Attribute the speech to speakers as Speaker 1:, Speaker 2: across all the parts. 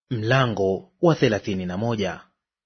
Speaker 1: Mlango wa thelathini na moja.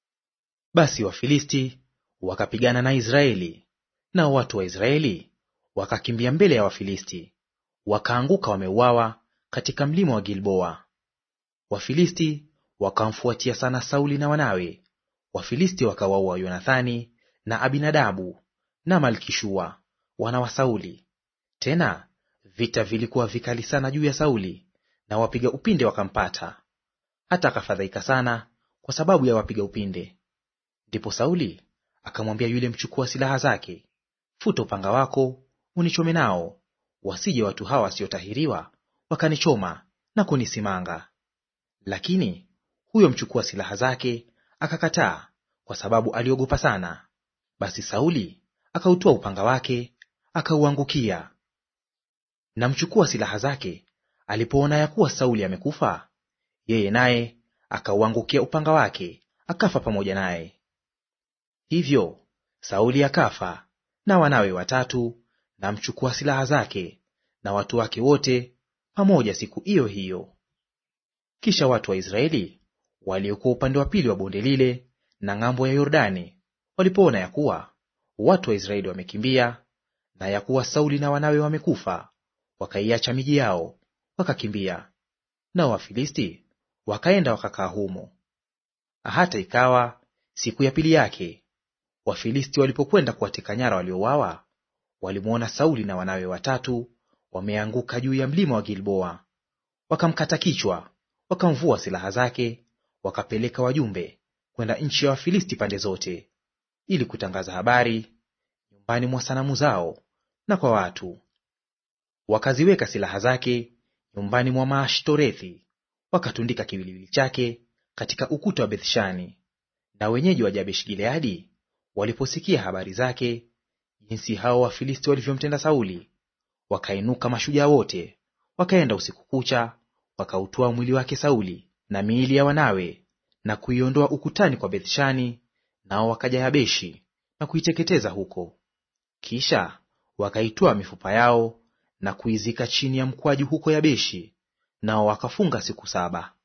Speaker 1: Basi Wafilisti wakapigana na Israeli, nao watu wa Israeli wakakimbia mbele ya Wafilisti, wakaanguka wameuawa katika mlima wa Gilboa. Wafilisti wakamfuatia sana Sauli na wanawe. Wafilisti wakawaua Yonathani na Abinadabu na Malkishua wana wa Sauli. Tena vita vilikuwa vikali sana juu ya Sauli, na wapiga upinde wakampata hata akafadhaika sana kwa sababu ya wapiga upinde. Ndipo Sauli akamwambia yule mchukua silaha zake, futa upanga wako unichome nao, wasije watu hawa wasiotahiriwa wakanichoma na kunisimanga. Lakini huyo mchukua silaha zake akakataa, kwa sababu aliogopa sana. Basi Sauli akautoa upanga wake akauangukia. Na mchukua silaha zake alipoona ya kuwa Sauli amekufa yeye naye akauangukia upanga wake akafa pamoja naye. Hivyo Sauli akafa na wanawe watatu na mchukua silaha zake na watu wake wote pamoja siku hiyo hiyo. Kisha watu wa Israeli waliokuwa upande wa pili wa bonde lile na ng'ambo ya Yordani walipoona ya kuwa watu wa Israeli wamekimbia na ya kuwa Sauli na wanawe wamekufa, wakaiacha miji yao wakakimbia. Nao Wafilisti wakaenda wakakaa humo. Hata ikawa siku ya pili yake, Wafilisti walipokwenda kuwateka nyara waliouawa, walimwona Sauli na wanawe watatu wameanguka juu ya mlima wa Gilboa. Wakamkata kichwa, wakamvua silaha zake, wakapeleka wajumbe kwenda nchi ya Wafilisti pande zote, ili kutangaza habari nyumbani mwa sanamu zao na kwa watu. Wakaziweka silaha zake nyumbani mwa Maashtorethi, wakatundika kiwiliwili chake katika ukuta wa Bethshani. Na wenyeji wa Jabesh Gileadi waliposikia habari zake, jinsi hao Wafilisti walivyomtenda Sauli, wakainuka mashujaa wote, wakaenda usiku kucha, wakautoa mwili wake Sauli na miili ya wanawe na kuiondoa ukutani kwa Bethshani, nao wakaja Yabeshi na kuiteketeza huko. Kisha wakaitoa mifupa yao na kuizika chini ya mkwaju huko Yabeshi, nao wakafunga siku saba.